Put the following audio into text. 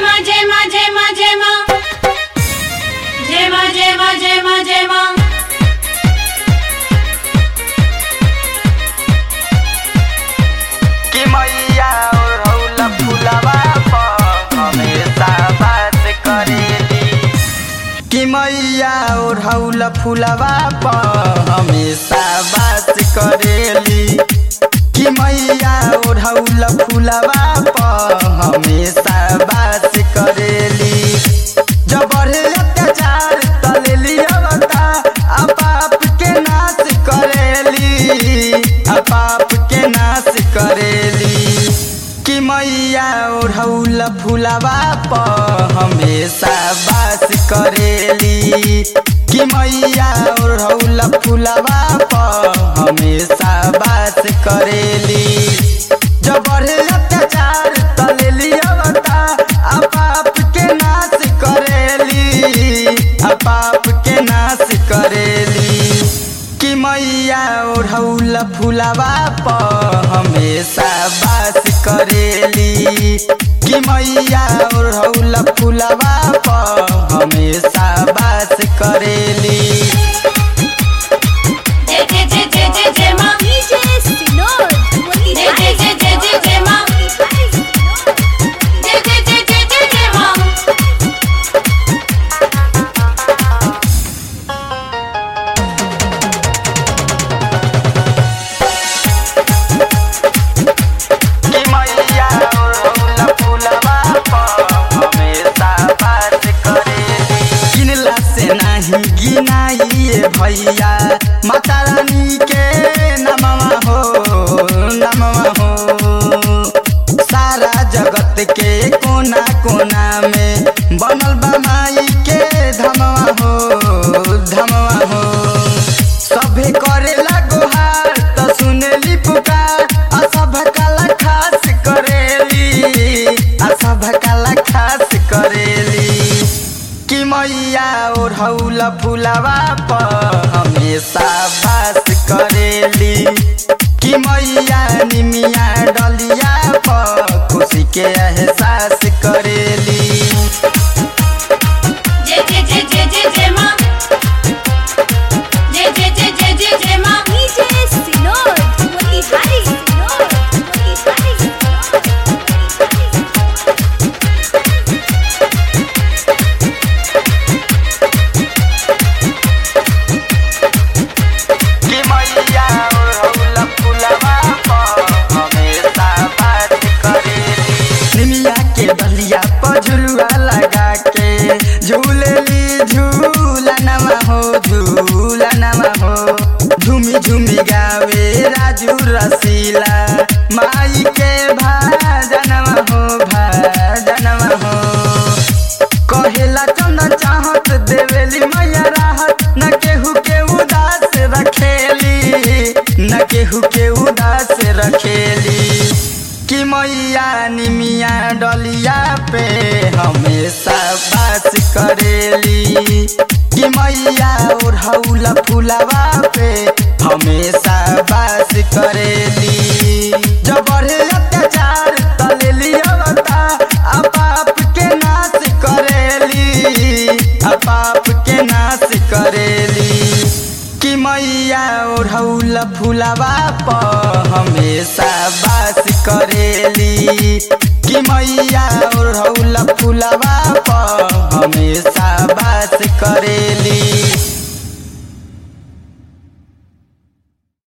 ma jai ma jai ma jai ma jai ma jai ma jai ma jai ma कि मैया ओढ़ौला फुलवा पर हमेशा बात करेली कि मैया ओढ़ौला फुलवा पर हमेशा बात करेली कि मैया ओढ़ौला फुलवा पर हमेशा बात करेली जब बढ़े अत्याचार तलेली अवता आ पाप के नाश करेली आ पाप के नाश करेली कि मैया ओढ़ौल फुलवा पर हमेशा बास करेली कि मैया ओढ़ौल फुलवा पर हमेशा बास करेली जब बढ़े अत्याचार तलेली अवता आ पाप के नाश करेली आ पाप के नाश करेली कि मैया ओढ़ौल फुलवा पर हमेशा बास करेली कि मैया ओढ़ौल फुलवा पर हमेशा बास करेली jai jai jai jai jai jai ma DJ Sinod, jai jai jai jai jai jai ma jai jai jai jai jai jai ma कि मैया ओढ़ौल फुलवा पर हमेशा बास करेली किनला से नाही गिनाइए भैया माता रानी के नमवा हो नमवा हो सारा जगत के कोना कोना में बनल बा माई के धमवा हो धमवा हो सभे करेला गोहार त सुनेली पुकार आ सब काला खास करेली आ सब काला खास करेली कि मैया ओढ़ौल फुलवा पर हमेशा बास करेली कि मैया निमिया डलिया पर खुशी के एहसास करेली jai jai jai jai jai jai ma jai jai jai jai jai jai ma DJ Sinod, Hari Sinod, Hari कि मैया ओढ़ौल फुलवा पर हमेशा बात करेली निमिया के बलिया पर झुलुआ लगा के झूलेली झूला नमा हो झूला नमा हो झूमी झूमी गावे राजू रसीला माई के भाजनवा हो भाजनवा हो कहेला चंदन चाहत देवेली मैया राहत न केहू के उदास रखेली न केहू के उदास रखेली कि मैया निमिया डलिया पे हमेशा बास करेली कि मैया ओढ़ौल फुलवा पे हमेशा बास करेली जब बढ़े अत्याचार तलेली अवता आ पाप के नाश करेली आ पाप के नाश करेली कि मैया ओढ़ौल फुलवा पर हमेशा बास करेली कि मैया ओढ़ौल फुलवा पर हमेशा बास करेली